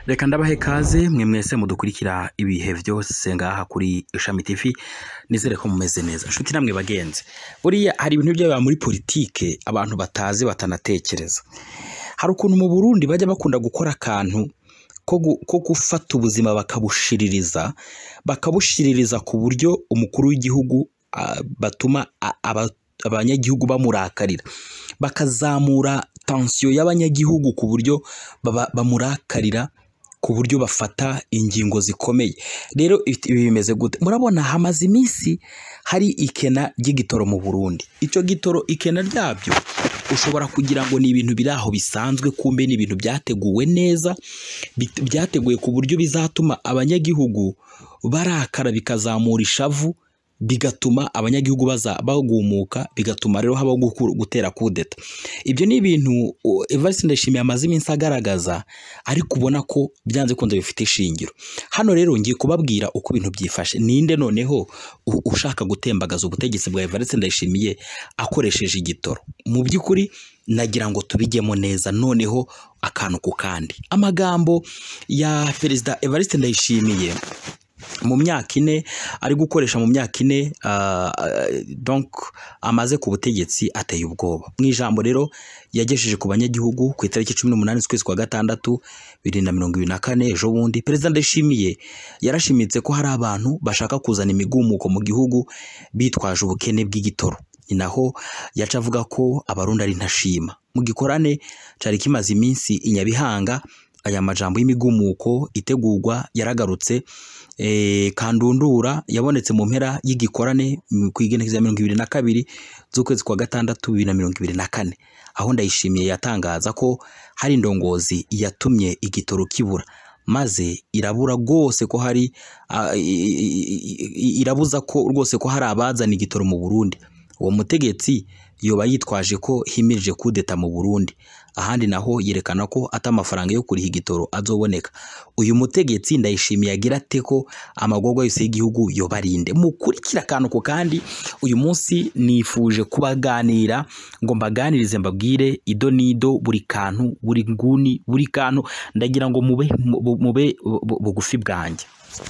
reka ndabahe kaze mwe mwese mudukurikira ibihe byose ngaha kuri ishami tv nizere ko mumeze neza inshuti namwe bagenzi buriya hari ibintu byaba muri politike abantu batazi batanatekereza hari ukuntu mu burundi bajya bakunda gukora akantu ko gu- ko gufata ubuzima bakabushiririza bakabushiririza ku buryo umukuru w'igihugu ah, batuma a- aba- abanyagihugu bamurakarira bakazamura tansiyo y'abanyagihugu ku buryo baba- bamurakarira ku buryo bafata ingingo zikomeye rero ibi bimeze gute murabona hamaze iminsi hari ikena ry'igitoro mu burundi icyo gitoro ikena ryabyo ushobora kugira ngo ni ibintu biri aho bisanzwe kumbe ni ibintu byateguwe neza bit- byateguwe ku buryo bizatuma abanyagihugu barakara bikazamura ishavu bigatuma abanyagihugu baza bagumuka bigatuma rero habaho guku- gutera kudeta ibyo ni ibintu uh, Evariste Ndayishimiye amaze iminsi agaragaza ariko ubona ko byanze kunze bifite ishingiro hano rero ngiye kubabwira uko ibintu byifashe ninde noneho u- ushaka gutembagaza ubutegetsi bwa Evariste Ndayishimiye akoresheje igitoro mu by'ukuri nagira ngo tubijyemo neza noneho akantu ku kandi amagambo ya perezida Evariste Ndayishimiye mu myaka ine ari gukoresha mu myaka ine ah, ah, donc amaze ku butegetsi ateye ubwoba mu ijambo rero yagejeje ku banyagihugu ku itariki cumi n'umunani z'ukwezi kwa gatandatu bibiri na mirongo ibiri na kane ejo bundi perezida ndayishimiye yarashimitse ko hari abantu bashaka kuzana imigumuko mu gihugu bitwaje ubukene bw'igitoro ni naho yaca avuga ko abarundi ari ntashima mu gikorane cyari kimaze iminsi i nyabihanga aya majambo y'imigumuko itegurwa yaragarutse eh, kandundura yabonetse mu mpera y'igikorane mm, ku igenekerezo ya mirongo ibiri na kabiri z'ukwezi kwa gatandatu bibiri na mirongo ibiri na kane aho ndayishimiye yatangaza ko hari indongozi yatumye igitoro kibura maze irabura rwose ko hari ah, i- i- i- i- irabuza ko rwose ko hari abazana igitoro mu Burundi uwo mutegetsi yoba yitwaje ko himirije kudeta mu Burundi ahandi naho yerekana ko ata amafaranga yo kuriha igitoro azoboneka uyu mutegetsi ndayishimiye agira ate ko amagorwa yose y'igihugu yobarinde mukurikira akantu ku kandi uyu munsi nifuje kubaganira ngo mbaganirize mbabwire ido n'ido buri kantu buri nguni buri kantu ndagira ngo mube mu- mube bu- bugufi bwanjye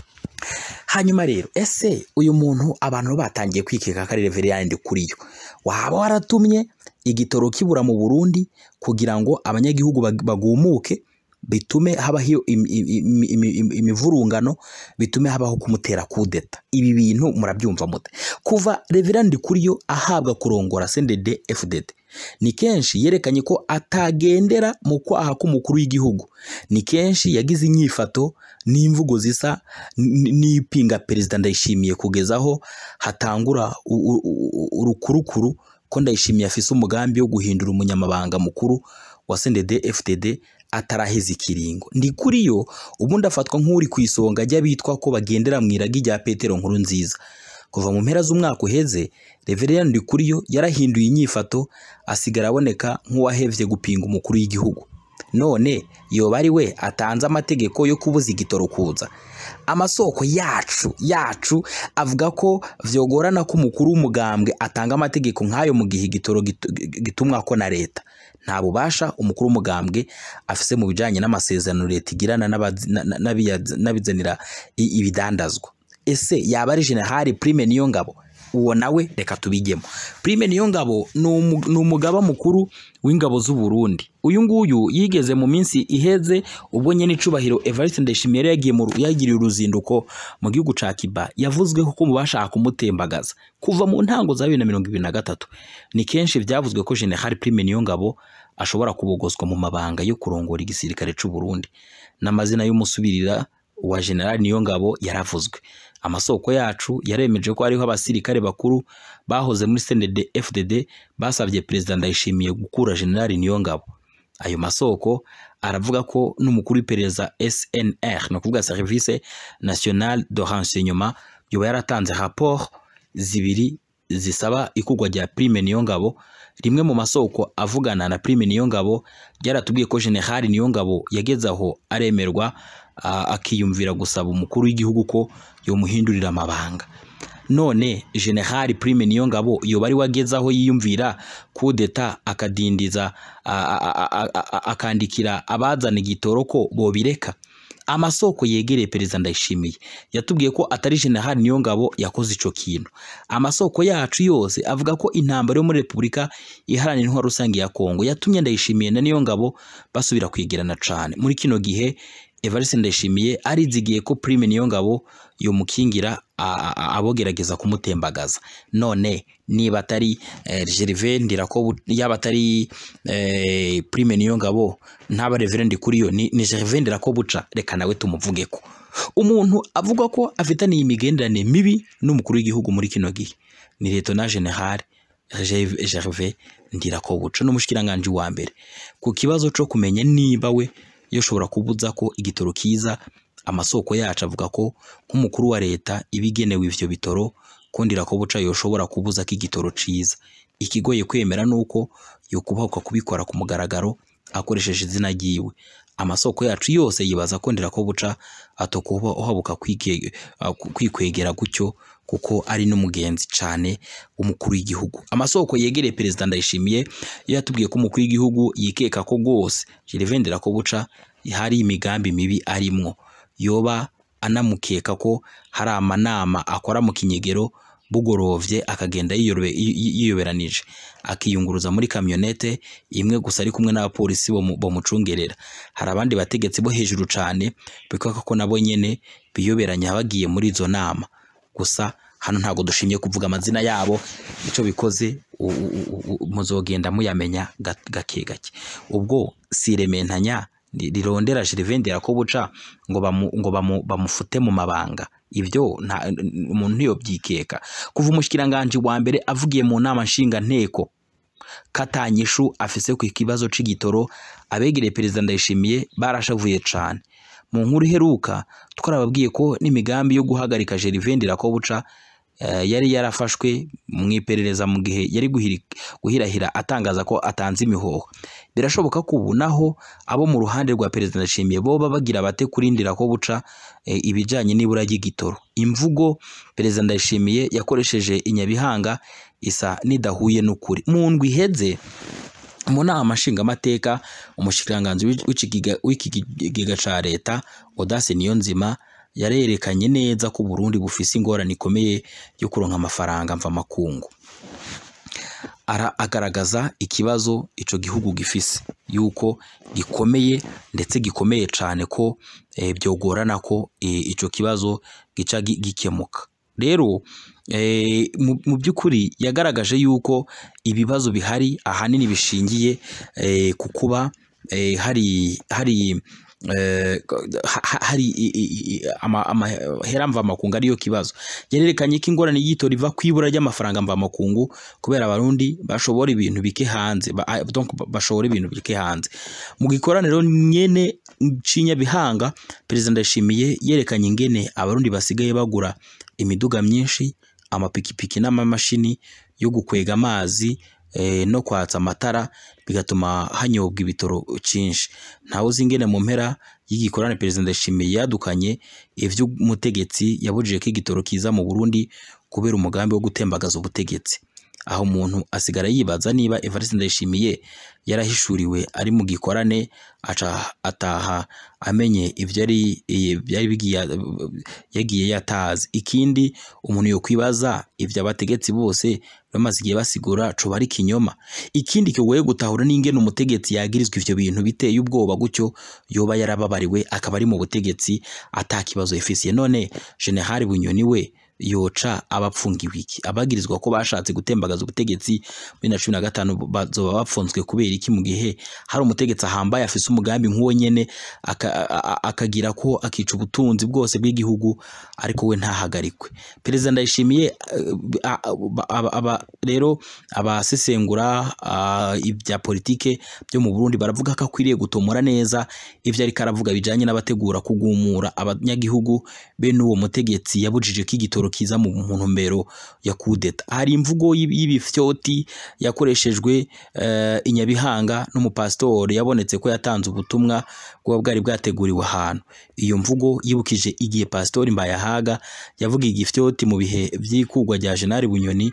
hanyuma rero ese uyu muntu abantu batangiye kwikeka ko ari reveriyandi kuri yo waba waratumye igitoro kibura mu burundi kugira ngo abanyagihugu bag- bagumuke bitume habaho im- im- im- im- im- imivurungano bitume habaho kumutera kudeta ibi bintu murabyumva mute kuva reverandi kuri yo ahabwa kurongora sendede fdd ni kenshi yerekanye ko atagendera mu kwaha k'umukuru w'igihugu ni kenshi yagize inyifato n'imvugo zisa n- n'ipinga perezida ndayishimiye kugeza aho hatangura u- u- u- urukurukuru ko ndayishimiye afise umugambi wo guhindura umunyamabanga mukuru wa sendede fdd ataraheza ikiringo ndi kuri yo ubundi afatwa nk'uri ku isonga ry'abitwa ko bagendera mu iragi rya petero nkuru nziza kuva mu mpera z'umwaka uheze reveriyani ndi kuri yo yarahinduye inyifato asigara aboneka nk'uwahevye gupinga umukuru w'igihugu none yoba ari we atanze amategeko yo kubuza igitoro kuza amasoko yacu yacu avuga ko vyogorana ko umukuru w'umugambwe atanga amategeko nk'ayo mu gihe igitoro gitu- gitumwako na leta nta bubasha umukuru w'umugambwe afise mu bijanye n'amasezerano leta igirana n'abazi- na- na- n'abiyaza- n'abizanira i- ibidandazwa ese yaba ari generali prime niyo ngabo uwo nawe reka tubijyemo prime niyo ngabo ni umu- ni umugaba mukuru w'ingabo z'u Burundi uyu nguyu yigeze mu minsi iheze ubwo nyene icubahiro Evariste Ndayishimiye yari yagiye mu ru- yagiriye uruzinduko mu gihugu ca Cuba yavuzweho ko mu bashaka kumutembagaza kuva mu ntango za bibiri na mirongo ibiri na gatatu ni kenshi vyavuzwe ko generali prime niyo ngabo ashobora kubogozwa mu mabanga yo kurongora igisirikare c'u Burundi n'amazina y'umusubirira wa generali niyo ngabo yaravuzwe amasoko yacu yaremeje ko hariho abasirikare bakuru bahoze muri CNDD FDD basabye perezida Ndayishimiye gukura generali niyo ngabo ayo masoko aravuga ko n'umukuru w'iperereza SNR ni ukuvuga Service National de Renseignement yoba yaratanze rapport zibiri zisaba ikugwa rya Prime Niyongabo rimwe mu masoko avugana na Prime Niyongabo ryaratubwiye ko General Niyongabo yageze aho aremerwa a- akiyumvira gusaba umukuru w'igihugu ko yomuhindurira amabanga none General Prime Niyongabo yoba ari wageze aho yiyumvira kudeta akadindiza a- a- a- a- a- akandikira abazana igitoro ko bobireka amasoko yegereye perezida ndayishimiye yatubwiye ko atari generali niyo ngabo yakoze ico kintu amasoko yacu yose avuga ko intambara yo muri repubulika iharanira intwaro rusange ya kongo yatumye ndayishimiye na niyo ngabo basubira kwegerana cane muri kino gihe Evariste Ndayishimiye arizigiye ko Prime niyo ngabo yomukingira a- a- abogerageza kumutembagaza none niba atari eh, Gervais Ndirako yaba atari eh, Prime niyo ngabo ntaba Reverend kuri yo ni, ni Gervais Ndirako buca reka nawe tumuvugeko umuntu avuga ko afitaniye imigenderanire mibi n'umukuru w'igihugu muri kino gihe ni Lieutenant General Gerv- Gervais Ndirakobuca n'umushikiranganje wa mbere ku kibazo co kumenya niba we yoshobora kubuza ko igitoro kiza amasoko yacu avuga ko nk'umukuru wa leta ibigenewe ivyo bitoro ko Ndirakobuca yoshobora kubuza ko igitoro ciza ikigoye kwemera nuko yokubahuka kubikora ku mugaragaro akoresheje izina ryiwe amasoko yacu yose yibaza ko Ndirakobuca atokuba uhabuka kwige- uh, kwikwegera gutyo kuko ari n'umugenzi cane w'umukuru w'igihugu amasoko yegereye perezida ndayishimiye iyo yatubwiye ko umukuru w'igihugu yikeka ko rwose Gervais Ndirakobuca hari imigambi mibi arimwo yoba anamukeka ko hari amanama akora mu kinyegero bugorovye akagenda yiyorobe- yi- yi- yiyoberanije akiyunguruza muri kamyonete imwe gusa ari kumwe n'abapolisi bomu- bomucungerera hari abandi bategetsi bo hejuru cane bikeka ko nabo nyene biyoberanya bagiye muri izo nama gusa hano ntabwo dushimye kuvuga amazina yabo icyo bikoze u- u- u- muzogenda muyamenya ga- gake gake ubwo si irementanya ri- rirondera Gervais Ndirakobuca ngo bamu, ngo bamu, bamufute mu mabanga ibyo nta umuntu ntiyobyikeka kuva umushikiranganje wa mbere avugiye mu nama nshinga nteko katanyishu afise ku kibazo c'igitoro abegereye perezida ndayishimiye barashavuye cane mu nkuru iheruka twarababwiye ko n'imigambi yo guhagarika Gervais Ndirakobuca eh, yari yarafashwe mu iperereza mu gihe yari guhiri- guhirahira atangaza ko atanze imihoho birashoboka ko ubu naho abo mu ruhande rwa perezida ndashimiye boba bagira bate kuri Ndirakobuca eh, ibijanye n'ibura ry'igitoro imvugo perezida ndayishimiye yakoresheje inyabihanga isa nidahuye n'ukuri mu ndwi iheze mu nama nshingamateka umushikiranganji w'ic- w'ikigiga- w'ikigega ca leta Audace Niyonzima yarerekanye neza ko Burundi bufise ingorane ikomeye yo kuronka amafaranga mva makungu ara agaragaza ikibazo ico gihugu gifise yuko gikomeye ndetse gikomeye cane ko eh, byogorana ko eh, ico kibazo gica gi- gikemuka rero eh, mu mu by'ukuri yagaragaje yuko ibibazo bihari ahanini bishingiye eh, ku kuba eh, hari hari eh, ha- ha- hari i- i- i- ama- amahera mvamakungu ariyo kibazo yarerekanye ko ingorane y'itora iva ku ibura ry'amafaranga mvamakungu kubera abarundi bashobora ibintu bike hanze ba- ah, donc bashobora ibintu bike hanze mu gikoraniro nyene cinyabihanga perezida ndashimiye yerekanye ingene abarundi basigaye bagura imiduga myinshi amapikipiki n'amamashini yo gukwega amazi eh, no kwatsa amatara bigatuma hanyobwa ibitoro cyinshi ntawe uzi ingene mu mpera y'igikorane perezida ndashimiye yadukanye ivy'umutegetsi yabujije ko igitoro kiza mu Burundi kubera umugambi wo gutembagaza ubutegetsi aho umuntu asigara yibaza niba Evariste Ndayishimiye yarahishuriwe ari mu gikorane aca ataha amenye ivyo yari byari bigiye yagiye yatazi ikindi umuntu yokwibaza ivyo abategetsi bose bamaze igihe basigura coba ari kinyoma ikindi kigoye gutahura n'ingene umutegetsi yagirizwa ivyo bintu biteye ubwoba gutyo yoba yarababariwe akaba ari mu butegetsi ata kibazo yifisiye none General Bunyoni we yoca abapfungiwe iki abagirizwa ko bashatse gutembagaza ubutegetsi muri na cumi na gatanu bazoba bapfunzwe kubera iki mu gihe hari umutegetsi ahambaye afise umugambi nk'uwo nyene aka- a- a- akagira ko akica ubutunzi bwose bw'igihugu ariko we ntahagarikwe perezida ndayishimiye eh, a- a- aba- aba- rero abasesengura ah, ibya politike byo mu Burundi baravuga ko akwiriye gutomora neza ivyo ariko aravuga bijanye n'abategura kugumura abanyagihugu bene uwo mutegetsi yabujije ko igitoro kiza mu mu ntumbero ya kudeta hari imvugo y'ibi- y'ibifyoti yakoreshejwe eh, i Nyabihanga n'umupasitori yabonetse ko yatanze ubutumwa bwaba bwari bwateguriwe ahantu iyo mvugo yibukije igihe pasitori Mbayahaga yavuga igifyoti mu bihe vy'ikugwa rya General Bunyoni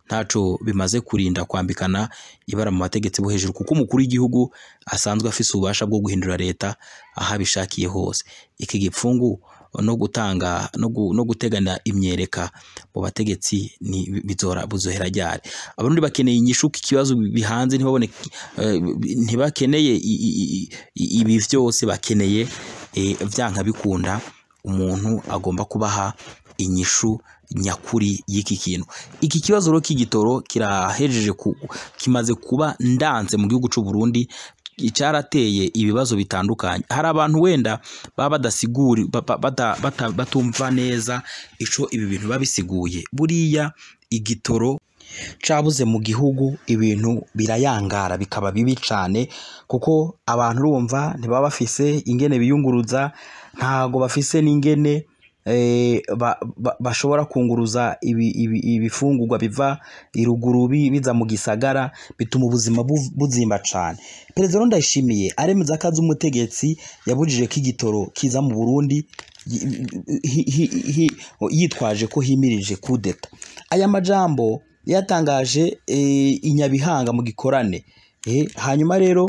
ntaco bimaze kurinda kwambikana ibara mu bategetsi bo hejuru kuko umukuru w'igihugu asanzwe afise ububasha bwo guhindura leta aho abishakiye hose iki gipfungu no gutanga no, gu, no gutegana imyereka mu bategetsi ni bizora buzohera ryari abarundi bakeneye inyishu ikibazo bihanze ntibabone eh, ntibakeneye i- i- i- ibi vyose bakeneye eh, vyanka bikunda umuntu agomba kubaha inyishu nyakuri y'iki kintu iki kibazo rero k'igitoro kirahejeje ku, kimaze kuba ndanze mu gihugu c'u Burundi cyarateye ibibazo bitandukanye hari abantu wenda baba badasiguri ba- ba- bata- bata- batumva neza ico ibi bintu babisiguye buriya igitoro cabuze mu gihugu ibintu birayangara bikaba bibi cane kuko abantu urumva ntibaba bafise ingene biyunguruza ntago bafise n'ingene eh, ba- ba- bashobora kunguruza ibi- ibi- ibifungurwa biva iruguru bi- biza mu gisagara bituma ubuzima bu- buzimba cane perezida rero ndayishimiye aremeza ko azi umutegetsi yabujije ko igitoro kiza mu burundi yi- hi- hi- hi- yitwaje ko himirije kudeta aya majambo yatangaje eh, i Nyabihanga mu gikorane eh, hanyuma rero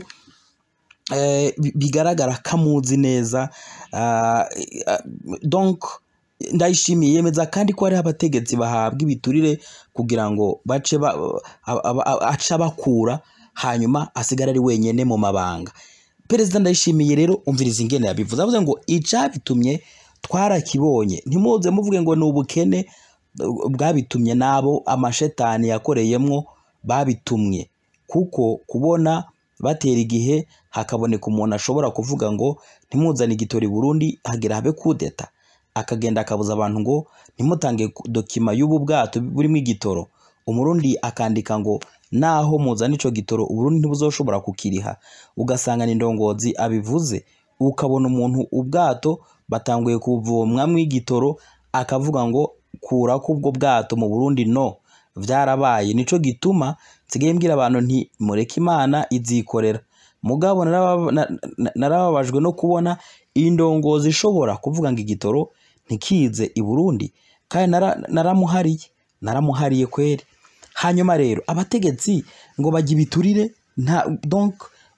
eh, bi- bigaragara ko amuzi neza ah, ah, donc ndayishimiye yemeza kandi ko hariho abategetsi bahabwa ibiturire kugira ngo bace ba- a- a- a- ace abakura hanyuma asigara ari wenyene mu mabanga perezida ndayishimiye rero umviriza ingene yabivuze avuze ngo icabitumye twarakibonye ntimuze muvuge ngo ni ubukene uh, bwabitumye nabo amashetani yakoreyemwo babitumye kuko kubona batera igihe hakaboneka umuntu ashobora kuvuga ngo ntimuzane igitori Burundi hagera habe kudeta akagenda akabuza abantu ngo ntimutange ku- dokima y'ubu bwato burimo igitoro umurundi akandika ngo naho muzana ico gitoro uburundi ntibuzoshobora kukiriha ugasanga ni ndongozi abivuze ukabona umuntu ubwato batanguye kuvomwamwo igitoro akavuga ngo kurako ubwo bwato mu burundi no vyarabaye nico gituma nsigaye mbwira abantu nti mureke imana izikorera mugabo naraba- na- na- narababajwe no kubona indongozi ishobora kuvuga ngo igitoro ntikize i burundi kandi nara- naramuhariye naramuhariye kweri hanyuma rero abategetsi ngo bajya ibiturire nta donc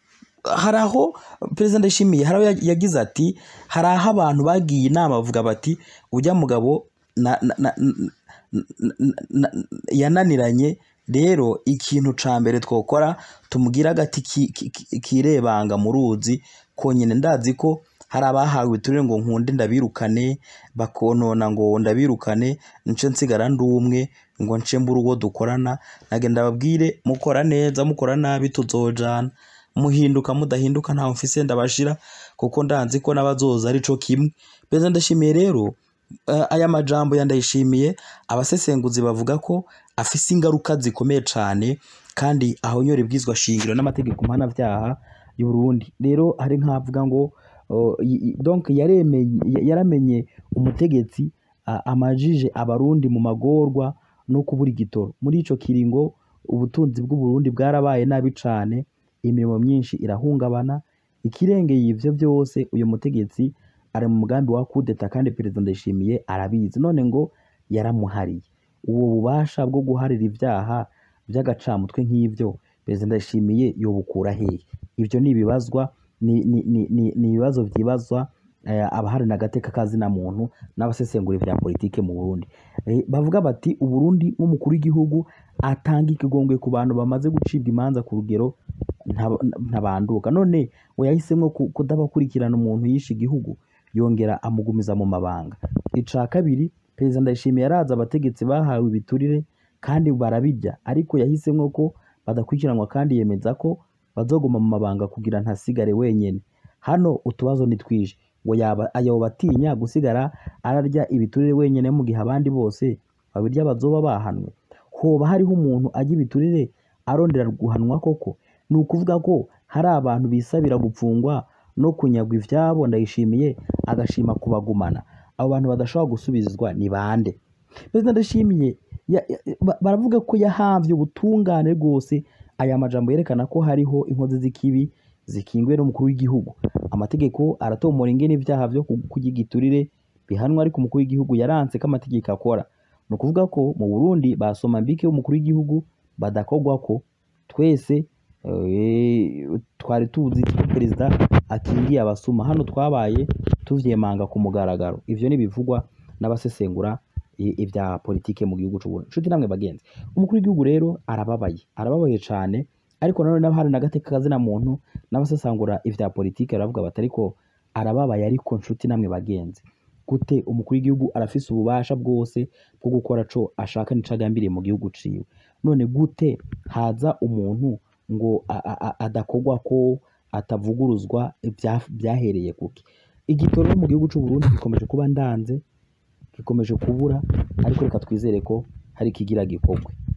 hari aho perezida ndashimiye hari aho ya- yagize ati hari aho abantu bagiye inama bavuga bati ujya mugabo na, na, na, na, na, yananiranye rero ikintu ca mbere twokora tumugira agati ki- ki- ki- kirebanga mu ruzi konyine ndazi ko hari abahawe ibiturire ngo nkunde ndabirukane bakonona ngo ndabirukane nce nsigara ndi umwe ngo nce mbura uwo dukorana nagenda babwire mukora neza mukora nabi tuzojana muhinduka mudahinduka ntawe mfise ndabashira kuko ndanzi ko n'abazoza arico kimwe beza ndashimiye rero eh, aya majambo yandayishimiye abasesenguzi bavuga ko afise ingaruka zikomeye cane kandi ahonyora ibwizwa shingiro n'amategeko mpanavyaha y'u Burundi rero hari nk'avuga ngo oh, y- y- donc yaremeye yaramenye umutegetsi a- amajije abarundi mu magorwa no kubura igitoro muri ico kiringo ubutunzi bw'u Burundi bwarabaye nabi cane imirimo myinshi irahungabana ikirengeye ivyo byose uyu mutegetsi ari mu mugambi wa kudeta kandi perezida ndayishimiye arabizi none ngo yaramuhariye uwo bubasha bwo guharira ibyaha by'agacamutwe nk'ibyo perezida ndayishimiye yobukura hehe ibyo ni ibibazwa ni, ni, ni, ni, ni ibibazo vyibazwa eh, abaharana agateka kazina muntu n'abasesengura vya politike mu Burundi eh, bavuga bati uburundi nk'umukuru w'igihugu atanga ikigongwe ku bantu bamaze gucibwa imanza ku rugero nta- ntabanduka none we yahisemwo ku- kudabakurikirana umuntu yishe igihugu yongera amugumiza mu mabanga ica kabiri perezida ndayishimiye yarazi abategetsi bahawe ibiturire kandi barabirya ariko yahisemwo ko badakurikiranwa kandi yemeza ko bazoguma mu mabanga kugira ntasigare wenyene hano utubazo ni twinshi ngo yaba ayoba atinya gusigara ararya ibiturire wenyene mu gihe abandi bose babirya bazoba bahanwe hoba hariho umuntu ajya ibiturire arondera guhanwa koko ni ukuvuga ko hari abantu bisabira gupfungwa no kunyagwa ivyabo ndayishimiye agashima kubagumana abo bantu badashobora gusubizwa ni bande perezida ndashimiye ya- ya- ba- baravuga ko yahavye ubutungane rwose aya majambo yerekana ko hariho inkozi z'ikibi zikingiwe n'umukuru w'igihugu amategeko aratomora ingene ivyaha vyo ku- kurya igiturire bihanwa ariko umukuru w'igihugu yaranse ko amategeko akora ni ukuvuga ko mu Burundi basoma mbike w'umukuru w'igihugu badakogwako twese eh, twari tuzi ko perezida akingiye abasuma hano twabaye tuvyemanga ku mugaragaro ivyo nibivugwa n'abasesengura i- ivya politike mu gihugu c'u Burundi nshuti namwe bagenzi umukuru w'igihugu rero arababaye arababaye cane ariko nanone n'abahari n'agateka kazina muntu n'abasesangura ivya politike baravuga bati ariko arababaye ariko nshuti namwe bagenzi gute umukuru w'igihugu arafise ububasha bwose bwo gukora co ashaka n'ico agambiriye mu gihugu ciwe none gute haza umuntu ngo a- a- a- adakogwa ko atavuguruzwa ibya- byahereye kuki igitoro mu gihugu c'u Burundi gikomeje kuba ndanze gikomeje kubura ariko reka twizere ko hari ikigira gikorwe